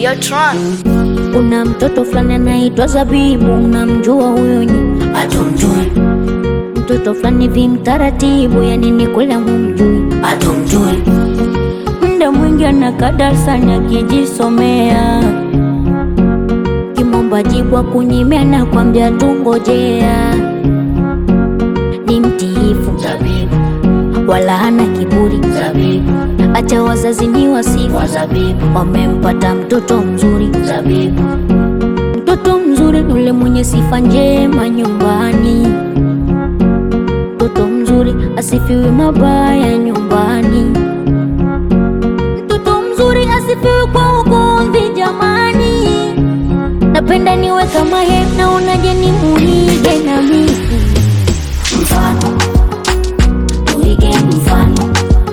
Tron. Kuna mtoto fulani anaitwa Zabibu, unamjua huyo? Ni Hatumjui, mtoto fulani vi mtaratibu, yani ni kule humjui. hatumjui, Muda mwingi anakaa darasani akijisomea, kimomba jibu akunyimia na kwambia tungojea. Ni mtiifu zabibu, wala hana kiburi, zabibu, acha wazazi ni wasifu, wa zabibu, wamempata mtoto mzuri. zabibu, Mtoto mzuri yule mwenye sifa njema nyumbani, mtoto mzuri asifiwi mabaya nyumbani, mtoto mzuri asifiwi kwa ugomvi jamani. Napenda niwe kama yeye, naonaje ni muige na mimi mfano, tuige mfano,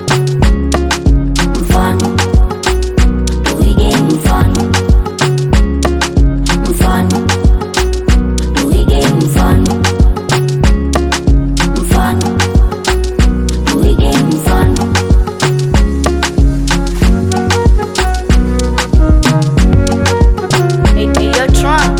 mfano, tuige mfano, mfano, tuige mfano, mfano, tuige mfano. Yo Tron.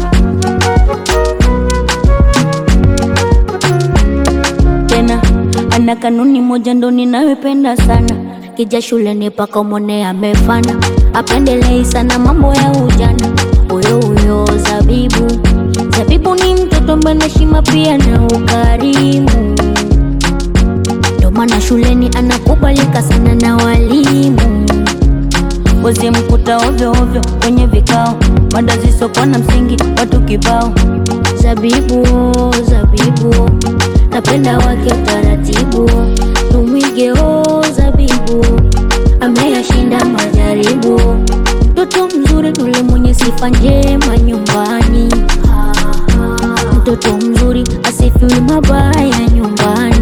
tena ana kanuni moja ndo ninayopenda sana, kija shuleni paka umwone amefana, apendelei sana mambo ya ujana. Huyo huyo Zabibu, Zabibu ni mtoto mwenye heshima pia na ukarimu, ndo maana shuleni anakubalika sana na walimu. Wezi mkuta ovyo ovyo kwenye vikao, mada zisizokuwa na msingi, watu kibao. Zabibu, Zabibu, napenda wake utaratibu, tumwige o Zabibu, ameyashinda majaribu. Mtoto mzuri yule mwenye sifa njema nyumbani, mtoto mzuri asifiwi mabaya nyumbani.